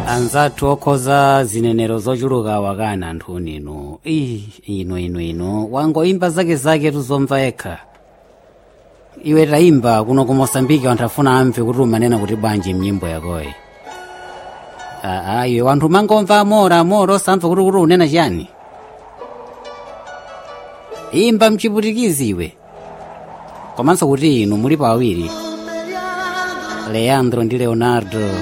anzathu okhoza zinenero zochuluka wakana anthu uninu ii ino ino ino wangoimba zake zake tuzomva yekha iwe tayimba kuno ku mosambiki anthu afuna amve kuti umanena kuti bwanji mnyimbo yakoyi aa iwe wanthu mangomva amora amora osamva kuti kuti unena chiyani imba mchiputikizi iwe komanso kuti inu muli pawiri leandro ndi leonardo